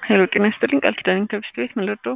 ሄሎ ጤና ይስጥልኝ ቃል ኪዳን ከብስት ቤት ምን ልርዳው?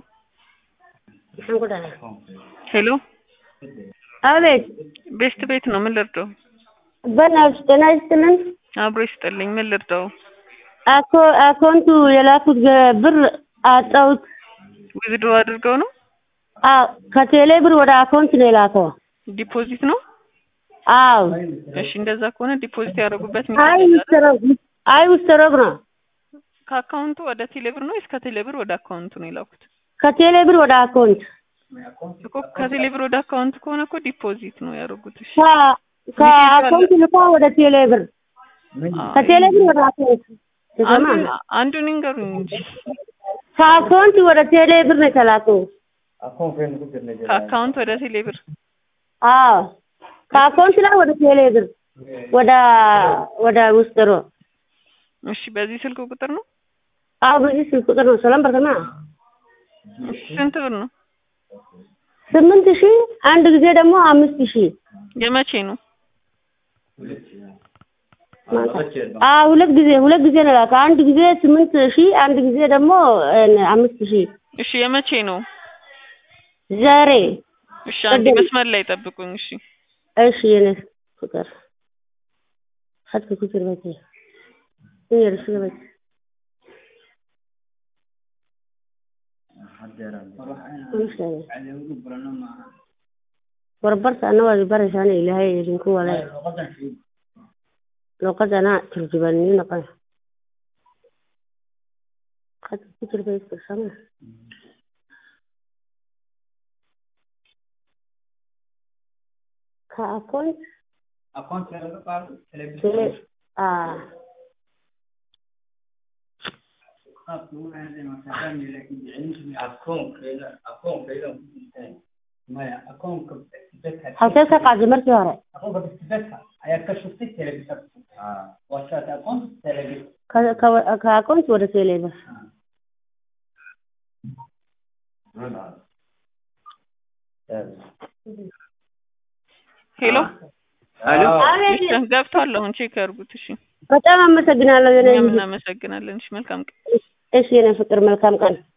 ሄሎ አቤት ቤስት ቤት ነው ምን ልርዳው? በናትሽ ጤና ይስጥልን። አብሮ ይስጥልኝ ምን ልርዳው? አኮ አካውንቱ የላኩት ገ- ብር አጣሁት። ዊዝድሮ አድርገው ነው አዎ ከቴሌ ብር ወደ አካውንት ነው የላከው። ዲፖዚት ነው? አዎ እሺ እንደዛ ከሆነ ዲፖዚት ያደረጉበት አይ ምክንያት ውስተረግ አይ ውስተረግ ነው ከአካውንቱ ወደ ቴሌብር ነው ወይስ ከቴሌብር ወደ አካውንቱ ነው የላኩት? ከቴሌ ብር ወደ አካውንት እኮ ከቴሌብር ወደ አካውንት ከሆነ እኮ ዲፖዚት ነው ያደረጉት። እሺ ከ- ከአካውንት ልኮ ወደ ቴሌ ብር ከቴሌ ብር ወደ አካውንት ተሰማ አንዱን አንዱን ይንገሩኝ እንጂ ከአካውንት ወደ ቴሌ ብር ነው የተላከው። ከአካውንት ወደ ቴሌብር አዎ ከአካውንት ላይ ወደ ቴሌ ብር ወደ ወደ ውስጥሮ እሺ በዚህ ስልክ ቁጥር ነው? አዎ በዚህ ስልክ ቁጥር ነው ሰላም በርተማ እሺ ስንት ብር ነው? ስምንት ሺህ አንድ ጊዜ ደግሞ አምስት ሺህ የመቼ ነው? አዎ ሁለት ጊዜ ሁለት ጊዜ ነው የላከው። አንድ ጊዜ ስምንት ሺህ አንድ ጊዜ ደግሞ እ አምስት ሺህ እሺ የመቼ ነው? ዛሬ እሺ አንድ ቅድም። መስመር ላይ ጠብቁኝ። እሺ እሺ የኔ ቁጥር ሀት ቁጥር በቴ ይርሽ በቴ warbarta ana waa baraysaan ilaahay idinku wala luqadana turjubaanni noqon hadda ku jir bay kursama ka account tele ah halkee ka qaaday markii hore ka ka ka account wada teeleba ሄሎ አቤት እሺ ገብቷል። አሁን ቼክ ያርጉት። እሺ በጣም አመሰግናለሁ የኔ እኛም ልጅ እናመሰግናለን። እሺ መልካም ቀን። እሺ የኔ ፍቅር መልካም ቀን